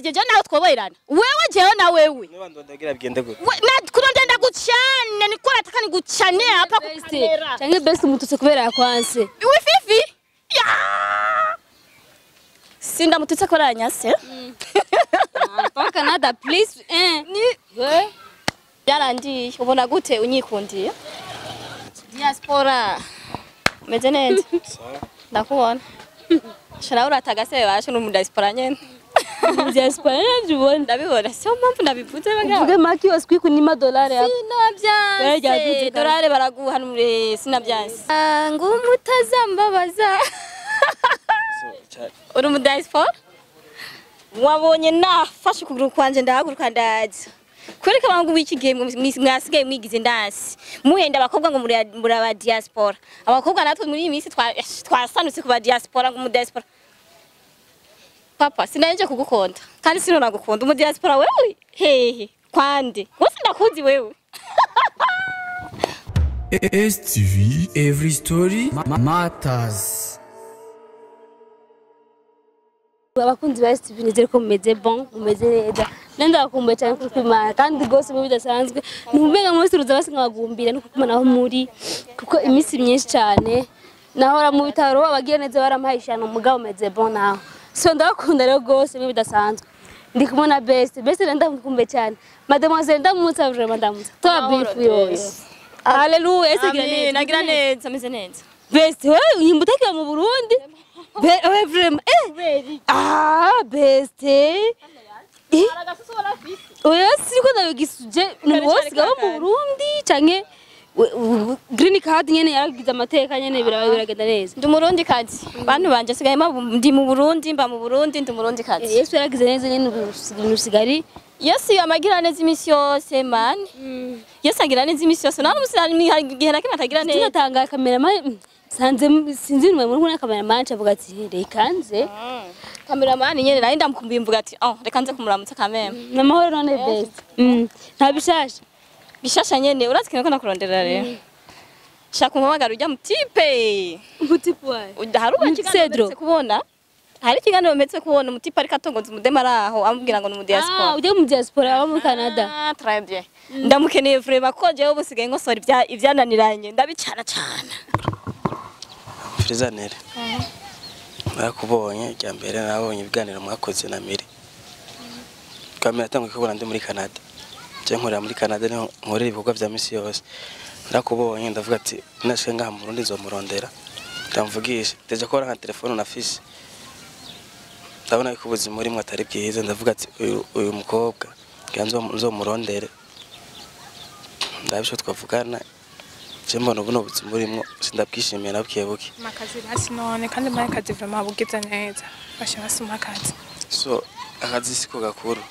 je je nawe twoberana wewe jewe na wewe niba ndondagira bigende gute We- na kurondera ndaguchane niko nataka niguchane hapa kwa best kamera canke best umututse kubera yakwanse wififi ya sinda mututse koranyase pa canada please eh ni byarangiye ubona gute unyikundiye diaspora umeze neza ndakubona shana uratagase bashe n'umudiaspora nyene diaspora najubona ndabibona siyo mpamvu ndabivuze bagabo uvuge maki waswi kunima dolari hapa sinabyanse Baraduze dorare baraguhanure sinabyanse ngo mutazambabaza uri umudiaspora wabonye nafashe ukuguru kwanje ndahaguruka ndaza kwereka abantu w'iki gihe mwe- mwasigaye mwigize ndasi muhenda abakobwa ngo muri muri aba diaspora abakobwa natwe muri iyi minsi twa- esh, twasanutse ku ba diaspora ngo umudiaspora papa sinaje kugukunda kandi sino nagukunda umudiaspora wewe hehe kwande wose ndakuzi wewe STV Every Story ma- Matters abakunzi ba STV nizere ko mumeze bon mumeze neza nenda bakumbuye cyane kuri kwimana kandi rwose mu bidasanzwe ntumenga muri ruza basi nkabagumbira no kukumana aho muri kuko iminsi myinshi cyane nahora mu bitaro abagiye neza baramuhaye ishano mugabo meze bon naho so ndabakunda rero rwose mu bidasanzwe ndi kumwe na best best rero ndamukumbuye cyane mademoiselle ndamutsa vraiment ndamutsa toa bifu yose haleluya ese gira Amen, neza nagira neza ameze neza best wewe unyimba utakiwa mu Burundi be wewe vraiment eh ah best eh oya siko ndabigisuje ni wose gaba mu Burundi canke we- we- green card nyene yaragize amateka nyene biraba biragenda neza ndi umurundi kazi bantu banje sigaye mba- ndi mu burundi mba mu burundi ndi umurundi kazi Yesu yaragize neza nyene ibintu usigari yesu amagira neza iminsi yose mani yesu agira neza iminsi yose nta n'umusi hari igihe na kimwe atagira neza tunatanga cameraman sanze sinzi nimwe muri kuna cameraman avuga ati reka nze kameramani nyene nayo ndamukumbuye mvuga ati oh reka nze kumuramutsa kameme namahoro none best Mm, nta bishasha bishasha nyene urazi kintu ko nakurondera rero shaka umuhamagara ujya mu tipe umutipu wawe Uda- hari uba ikiganiro Cedro. mperutse kubona hari ikiganiro mperutse kubona umutipe ariko atongoza umudema ari aho amubwira ngo ni ah umudiaspora ujya mu diaspora aba muri Canada Ah, très bien. ndamukeneye vrema ko jewe ubu sigaye nkosora ibya- ibyananiranye ndabicana cyane Frizanere narakubonye rya mbere nabonye ibiganiro mwakoze na Miri kamera yatanguye kubona ndi muri Canada je nkorera muri Canada niho nkorera ibikorwa vya misi yose narakubonye ndavuga ati nashike ngaha mu Burundi nzomurondera ndamvugisha deje ko nka telefone nafise ndabona ko ubuzima urimo atari bwiza ndavuga ati uyu uyu mukobwa ngira nzo- nzomurondere ndabisho twavugana je mbona ubu n'ubuzima urimo sindabwishimiye nabwiye buke makazi basi none kandi muri akazi vraiment bugize neza basha basuma akazi so akazi siko gakuru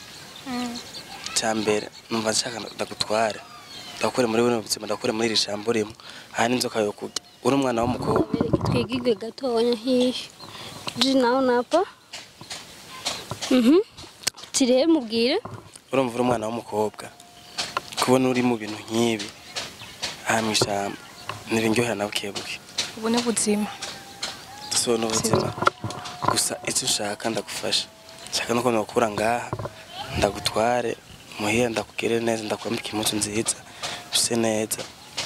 cya mbere numva nshaka ndagutware ndakure muri buno buzima ndakure muri iri jambo urimo aha n'inzoka yo kurya uri umwana w'umukobwa twigige gatonya hihi ji nawe napa mhm tire mubwire urumva uri umwana w'umukobwa kubona uri mu bintu nk'ibi aha mu ishyamba ntibindyohera na buke buke ubu ni ubuzima so n'ubuzima gusa icyo ushaka ndagufasha nshaka no kubona gukura ngaha ndagutware muhira ndakugere neza ndakwambika impuzu nziza use neza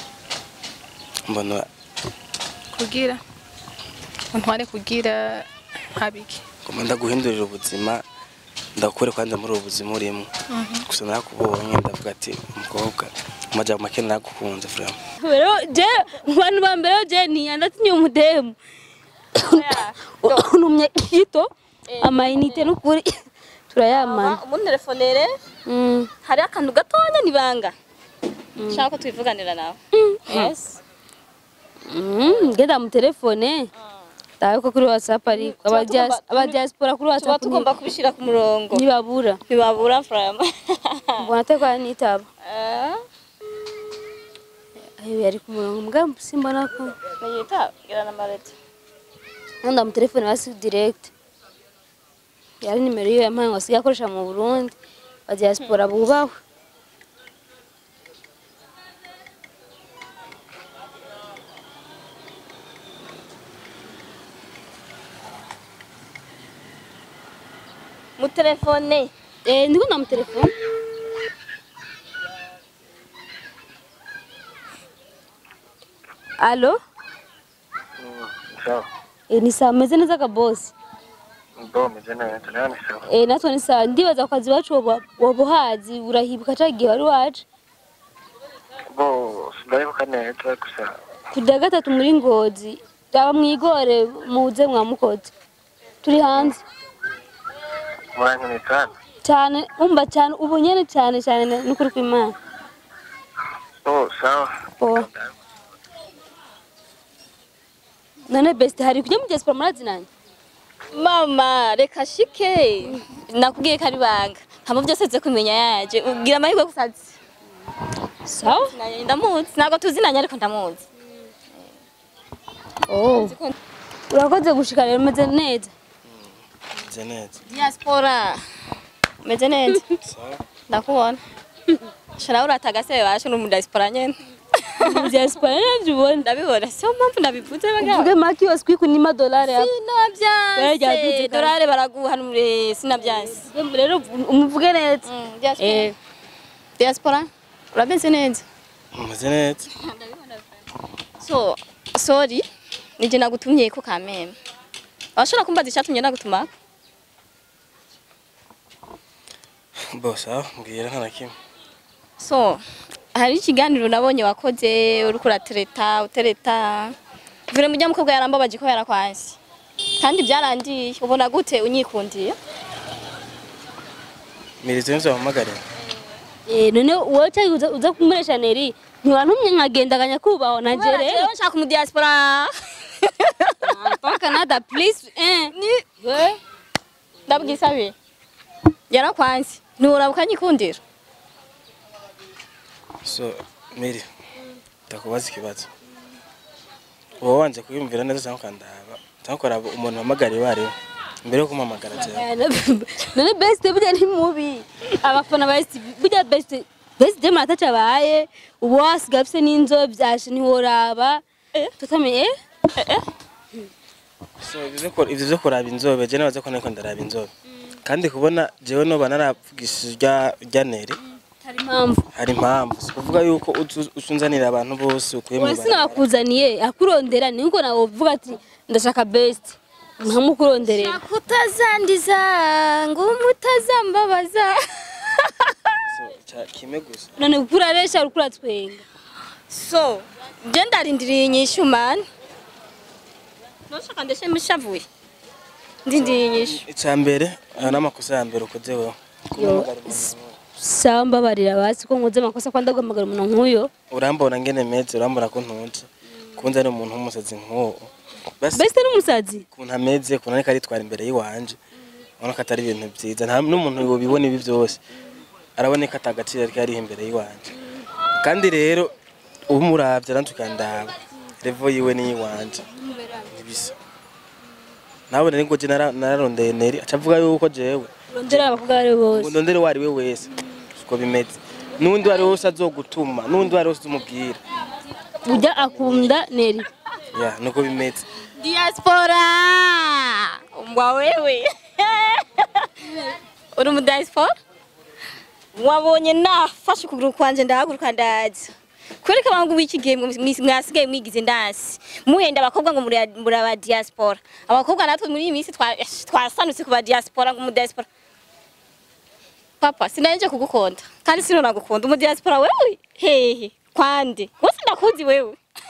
mbona kugira untware kugira habiki ngoma ndaguhindurira ubuzima ndakure kwanza muri ubu buzima urimo gusa narakubonye ndavuga ati umukobwa amajambo make naragukunze vraiment rero je mu bantu ba mbere je ntiyandatinye umudemu unumye kito amayinite n'ukuri turayamana umuntelefonere Mm. hari akantu gatonya nibanga nshaka ko tubivuganira nawe yes Mm, ngenda mu telefone ndawe ko kuri whatsapp ariko Tuba aba dias- tugomba- aba diaspora kuri tuba whatsapp tugomba kubishyira ku murongo ntibabura ntibabura frama mbona atekwa nitaba ayo yari ku murongo mbwa simbona ko niyita gira na marete nkunda mu telefone basi direct yari nimero yiwe yampaye ngo asigaye akoresha mu Burundi ba diaspora bubahwe mu telefone Eh, ndiko ndamutelefone alo sawa Eh, ni sawa meze neza kabosi ndo meze neza nawe ni sawa Eh, natwe ni sawa ndibaza ku kazi iwacu woba- woba uhazi urahibuka ca gihe wari waje bo sindayibuka neza gusa tujya gatatu muri ngozi aba mwigore muze mwamukoze turi hanze murankeneye cyane cyane umva cyane ubu nyene cyane cyane n'ukuri kw'imana oh sawa Oh. none best hari kujya mu diaspora murazinanye mama reka shike nakubwiye ko ari banga hama byose nze kumenya yaje ugira amahirwe gusazi sawa ndamuzi ntabwo tuzinanye ariko ndamuzi oh urakoze gushika rero umeze neza meze neza diaspora meze neza sawa ndakubona shara uratagase basho no mu diaspora nyene mu diaspora navyo ubona ndabibona siyo mpamvu ndabivuze bagabo uvuge maki yose kwikuna amadolari yawe sinabyanse Baraduze dorare baraguha numure sinabyanse rero umuvuge neza Mm, diaspora eh diaspora urabenze neza meze neza so sorry nije nagutumye ko kameme washobora kumbaza icyatumye nagutuma bo sawa mbwira nta na kimwe so hari ikiganiro nabonye wakoze uriko uratereta utereta vure mujya mukobwa yarambabaje ko yarakwansi kandi byarangiye ubona gute unyikundiye mirizo nzo wamuhagarira eh none wowe cyangwa uza, uza kumuresha neri ntiwantumye nkagenda akanyakubahwa nanje rero rero nshaka mu diaspora pa Canada please eh ni ndabwisabe yarakwansi nturaba ukanyikundira so miri ndakubaza ikibazo uba wanze kwiyumvira neza cyangwa ukandaba cyangwa ukaraba umuntu wahamagariye uwo ari we mbere yo kumuhamagara cyane none best burya ni mubi abafana ba best burya best best de mata cabaye ubu wasiga afise n'inzobe vyashe ntiworaba tutamenye eh so ivyo ko- ivyo vyo kuraba inzobe je nabaza ko nariko ndaraba inzobe kandi kubona jewe noba naravugishije urya urya neri hari impamvu hari impamvu si kuvuga yuko uzu- usunzanira abantu bose ukuye mu wese ibarabara. nabakuzaniye akurondera niko nawe uvuga ati ndashaka best nkamukuronderera kutazandiza ngo mutazambabaza So, ca- kimwe gusa none kuko uraresha uriko uratwenga so je ndarindiriye inyishu mani noshaka ndeshe mushavuye ndindiriye inyishu icya mbere ayo ni amakosa ya mbere ukoze wewe Kumuhamagara umuntu nk'uwo. sawa mbabarira basi ko nkoze amakosa ko ndaguhamagara umuntu nk'uyo urambona ngene meze urambona ko ntunze kunze ari umuntu w'umusazi nk'uwo basi best n'umusazi ukuntu ameze ukuntu ariko aritwara imbere y'iwanje ubona ko atari ibintu byiza nta n'umuntu yobibona ibi byose araboneka ata gaciro ariko yariho imbere y'iwanje kandi rero umuravye nanjye ukandaba revo yiwe n'iyiwanje ntibisa nawe nari ngo je nara- nararondeye neri aca avuga yuko jewe rondera abakobwa bari bose ngo ndondere uwo ari we wese siko bimeze n'undi uwo ari we wese azogutuma n'undi uwo ari we wese uzumubwira ujya akunda neri ya nuko bimeze diaspora mbwa wewe uri mu diaspora wabonye nafashe ukuguru kwanje ndahaguruka ndaza kwereka abantu b'iki gihe mwe- mwasigaye mwigize ndansi muhenda abakobwa ngo muri muri aba diaspora abakobwa natwe muri iyi minsi twa- twasanutse ku ba diaspora ngo mu diaspora papa sinaje kugukunda kandi sinona gukunda umu diaspora wewe hehe kwande wose ndakuzi wewe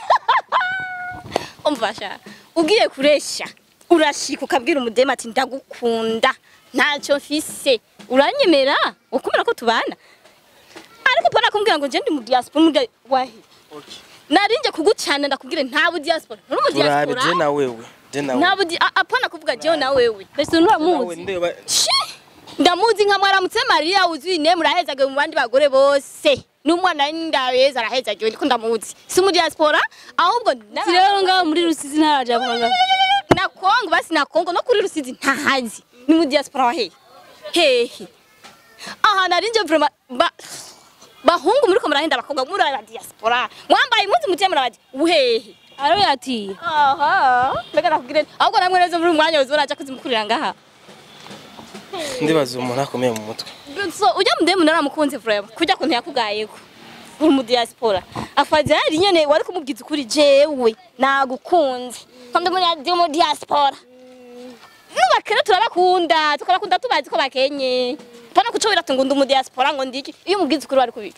umvasha ugiye kuresha urashika ukabwira umudema ati ndagukunda ntacyo mfise uranyemera ukumira ko tubana ariko pona kumbwira ngo je ndi mu diaspora mu dia- wahi narinje kugucana ndakubwira nta bu diaspora nturi mu turabe diaspora je na wewe je na nta wewe bu di- a- apana kuvuga jewe na wewe best nawe nturamuzi ndeba Shi! ndamuzi nka mwaramutse mariya uzuye ine murahezagiwe mu bandi bagore bose n'umwana ndabeza arahezagiwe ndiko ndamuzi si mu diaspora ahubwo si rero ngaho muri rusizi ntaraja kwanga na Kongo basi na Kongo no kuri Rusizi ntahazi ni mu diaspora wa hehe hehe aha narinje vraiment ba bahungu muri ko murahenda abakobwa muri aba diaspora mwambaye impuzu mutiye murabadi uhehe ariwe yatiye aha mbega nakubwire ahubwo namwe neza muri umwanya wose uraja kuzimukurira ngaha ndibaza umuntu akomeye mu mutwe so ujya mudemu naramukunze vrema kujya kuntu yakugayeko uri mu diaspora afadhali nyene wari kumubwiza ukuri jewe nagukunze kandi muri ndi mu diaspora nubakera turabakunda tukabakunda tubazi ko bakenye pana kucobera tungu ndi mu diaspora ngo ndiki iyo umubwiza ukuri wari kubika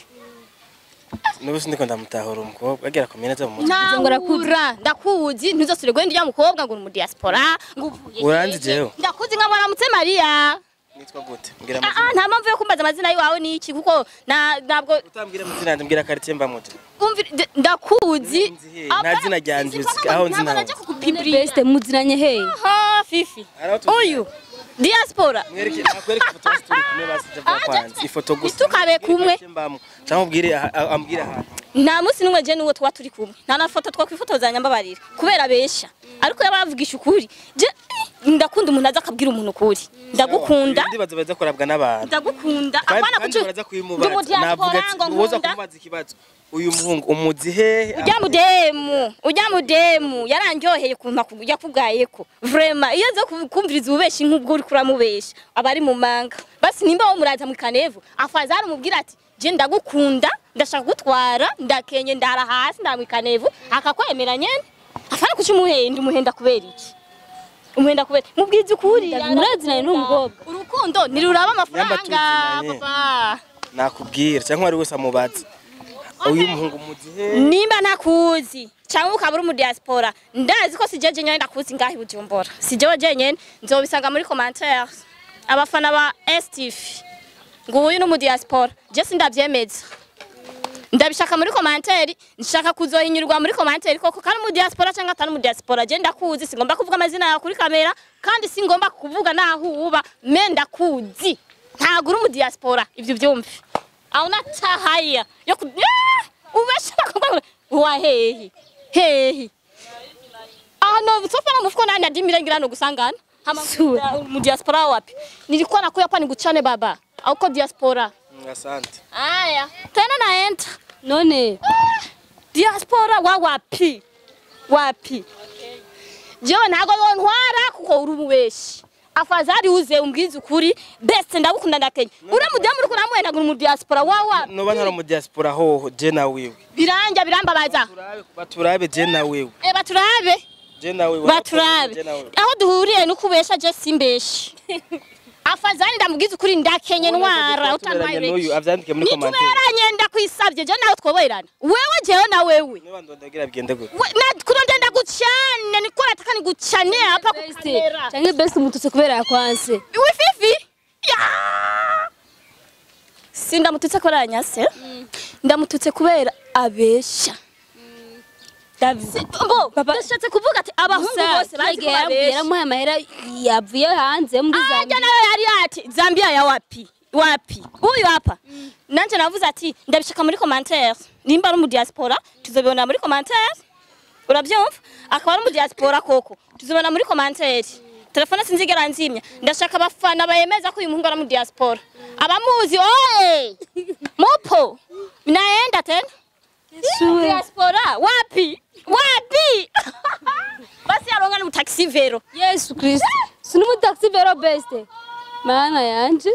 n'ubu sindiko ndamutahura umukobwa agira akomeye neza mu mutwe nahura ndakuzi ntuzosubire guhenda ujya mukobwa ngo uri mu diaspora ngo uvuye Uranzi hehe. jewe? ndakuzi nka mwaramutse mariya nitwa gute mbwira Ah, ah, amazina nta mpamvu yo kumbaza amazina y'iwawe ni iki kuko na- ntabwo utambwira amazina yanjye mbwira quartier mbamo je umvira nda- ndakuzi Nzi he, nta zina ryanjye uzi, aho nzi naho. beste muziranye he ha fifi Araho tuzi- uyu diaspora mwereke nakwereka ifoto yose turi kumwe basi Ah, bya kwanza ifoto gusa ntitukabe kumwe. Quartier mbamo cyangwa ubwire aha- ah, ambwire ahantu nta munsi n'umwe je n'uwo tuba turi kumwe nta na foto twakwifotozanya mbabarira kubera besha ariko yabavugisha ukuri je ndakunda umuntu aza akabwira umuntu ukuri ndagukunda ndibaza baza kurabwa n'abantu ndagukunda kandi apana kandi kucu baraza ndi kubimubaza mu navuga diaspora ati ngo uwoza nkunda kumubaza ikibazo uyu muhungu umuzi hehe ujya mudemu ujya mudemu yarandyoheye ukuntu aku- yakugayeko vrema iyo aza ku- kumviriza ububeshi nk'ubwo uri kuramubesha aba ari mu manga basi nimba wo muraza mu kanevu afazari umubwira ati je ndagukunda ndashaka gutwara ndakenye ndara hasi ndara mu kanevu akakwemera nyene afana kuki umuhenda umuhenda kubera iki umuhenda kubera mubwiza ukuri muraziranye n'umukobwa urukundo ntiruraba amafaranga tuzinanye. papa nakubwira cyangwa ari wese amubaza uyu muhungu umuzi hehe nimba ntakuzi cyangwa ukaba uri mu diaspora ndazi ko si jeje nyine ndakuzi ngaho i bujumbura si jewe jenyene nzobisanga muri commentaire abafana ba stv ngo uyu ni mu diaspora je sindavyemeza ndabishaka muri commentaire nshaka kuzohinyurwa muri commentaire koko kandi mu diaspora cyangwa atari mu diaspora je ndakuzi singomba kuvuga amazina yawe kuri kamera kandi singomba kuvuga naho uba me ndakuzi ntabwo uri mu diaspora ivyo byumve auna tahaya yo ku Ah! ubeshaka kuvuga wa hehe hehe ano sofa na mfuko nani adimira ngira no gusangana hama Sura. mu diaspora wapi nilikuwa nakuya hapa nikuchane baba auko diaspora Mm, asante aya tena naenda none diaspora wa wapi wapi jewe ntago yontwara kuko uri umubeshi afadhali uze umbwize ukuri best ndagukunda ndakenya uriya mudamu uriko uramuhenda ngo uri mu diaspora wa wapi noba ntari mu diaspora hoho je na wewe biranja birambabaza turabe baturabe je na wewe e baturabe je na wewe baturabe je na wewe aho duhuriye nukubesha je simbeshi afadhali ndamubwiza ukuri ndakenye ntwara utantwaye n'uyu benshi avyandike muri commentaire nituberanye ndakwisabye je nawe twoberana wewe jewe na wewe niba ndondagira bigende gute We- na kuronde ndaguchane niko nataka niguchane hapa ku beste kamera cyangwa beste umututse kubera yakwanse wififi ya si ndamututse kubera yanyase ndamututse kubera abesha Si- bo ndashatse kuvuga ati abahungu bose bazi ko babesha yaramuhaye amahera yavuye hanze muri Aja Zambia nawe yari ati Zambia ya wapi wapi huyu hapa nanje navuze ati ndabishaka muri commentaire nimba ari mu diaspora tuzobibona muri commentaire urabyumva akaba ari mu diaspora koko tuzobona muri commentaire telefone sinzigera nzimya ndashaka abafana bayemeza ko uyu muhungu ari mu diaspora abamuzi oye mupo naenda tena Sure. diaspora wapi wapi basi aronga ni taxi vero yesu kristo si n'umutaxi vero beste mana yanje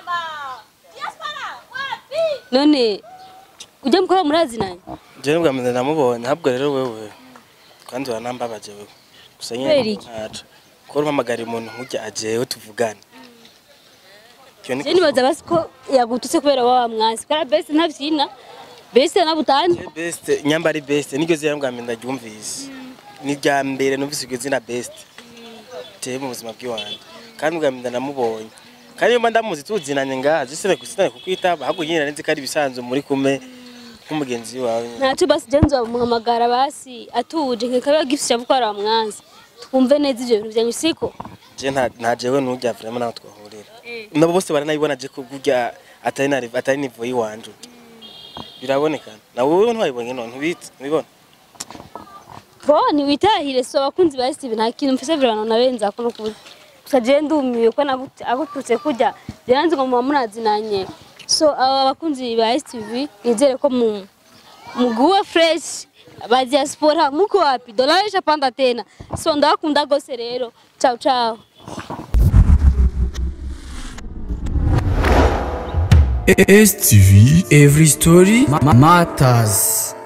none ujya mukora murazinanye je nibwa mbere namubonye ahubwo rero wewe kandi uranambabaje wewe gusa Kubera nyine iki? ntaco ko umpamagara umuntu nk'ujya ajewe tuvugane Icyo ni je nibaza basi ko yagututse kubera waba mwansi kara beste ntavyina beste nabutani Je best nyamba ari best niryo zina bwa mbere ndaryumvise ni rya mbere numvise iryo zina best je mu buzima bw'iwanje kandi bwa mbere namubonye kandi iyo mba ndamuzi tuzinanye ngaha je sine kusitane kukwitaba ahubwo nyine nari nzi ko ari ibisanzwe muri kumwe nk'umugenzi wawe nyine. ntacyo basi je nzomuhamagara basi atuje nkekaba gifisha gukora wa mwansi twumve neza ivyo bintu vyanyu siko je nta nta jewe n'ujya vraiment naho twahurira nabo bose baranayibona je ko burya atari na atari nivo yiwanje biraboneka na wowe ntwayibonye none ntubitse ntubibona bo ntiwitahire so abakunzi ba steve nta kintu mfise virano nabenza ko no kuburyo gusa je ndumiwe ko nagute- agututse kurya byaranze ngo muba murazinanye so aba bakunzi ba stv nizere ko mu muguwe fresh ba diaspora muko wapi dolari ishapanda tena so ndabakunda gose rero ciao ciao STV Every Story ma- Matters